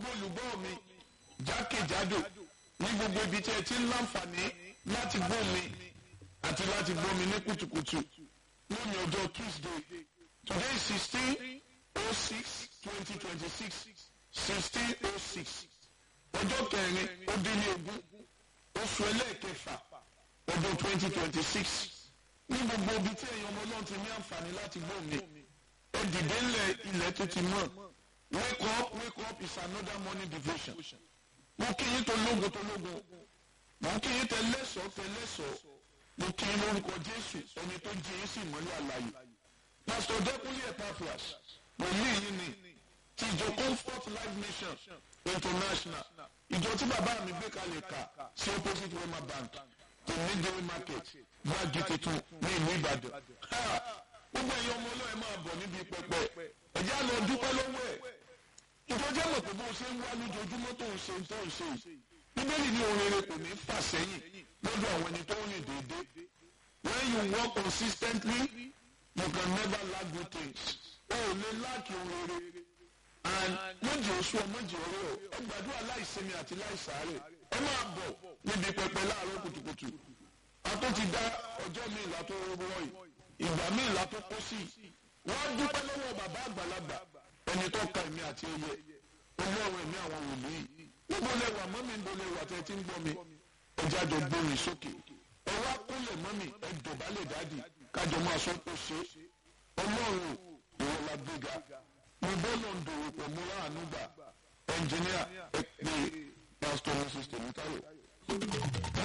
gbogbo olùgbọ́ mi jákèjádò ní gbogbo ibi tí ẹ ti ń láǹfààní láti gbọ́ mi àti láti gbọ́ mi ní kùtùkùtù lónìí ọjọ́ Tuesday today is sixteen oh six twenty twenty six sixteen oh six ọjọ́ kẹrin ó dín ní ogún oṣù ẹlẹ́ẹ̀kẹfà ọdún twenty twenty six ní gbogbo ibi tí ẹ̀yin ọmọ náà ti ní àǹfààní láti gbọ́ mi ẹ dìde ńlẹ̀ ilẹ̀ tó ti mọ̀ wake up wake up is another morning devotion mo kí yín tó lógun tó lógun mo kí yín tẹ lẹ́sọ̀ọ́ tẹ lẹ́sọ̀ọ́ mo kí yín lórúkọ Jésù ẹni tó jí yín sí ìmọ́lẹ̀ àlàyé pásítọ̀ Dẹ́kunlé Epaphras pẹ̀lú yín ni ti ìjọ Comfort Life Mission International ìjọ tí bàbá mi gbé kalẹ̀ kà sí opposite Wema Bank tó ní Dairy Market gbájú tuntun ní ìlú Ìbàdàn gbogbo ẹ̀yin ọmọ ọlọ́ọ̀ ẹ máa bọ̀ níbi pẹpẹ ẹ̀jẹ̀ á lọ dúpẹ́ lọ́wọ́ ẹ̀ ìjọjẹ́ mọ̀ pé bó ṣe ń wá lójoojúmọ́ tó ń ṣe tó ń ṣe yìí bíbélì ní ohun rere kò ní fà sẹ́yìn lọ́dọ̀ àwọn ẹni tó ń rìn déédéé when you work consistently you can never lack good things o ò lè láàkì ohun rere and méjì oṣù ọ méjì ọ̀rẹ́ ọ ẹ gbàdúrà láìsinmi àti láìsàárẹ̀ ẹ máa bọ̀ níbi pẹpẹ láàárọ̀ kùtùkùtù a tó ti dá ọjọ́ mi ìlà tó rọ yìí ìgbà mi ìlà tó kó sí wọ́n dúpẹ́ lọ́wọ́ bàbá àgbàlagbà ẹni tó ka èmi àti ẹyẹ olóòrùn ẹ̀mí àwọn wòlíì níbo lẹ wà mọ́mí níbo lẹ wà tẹ́ ti ń gbọ́ mi ẹjẹ́ àjọ gbórin sókè ẹ wá kúnlẹ̀ mọ́mí ẹ dọ̀bálẹ̀ dáàdì kájọ máa sọ pé ṣe ọlọ́run ìwọ la gbéga mo bọ́ lọ ń dòwò pọ̀ mo láàánú gbà ẹnjìníà ẹ pé pásítọ̀ mrs tèmítayọ̀.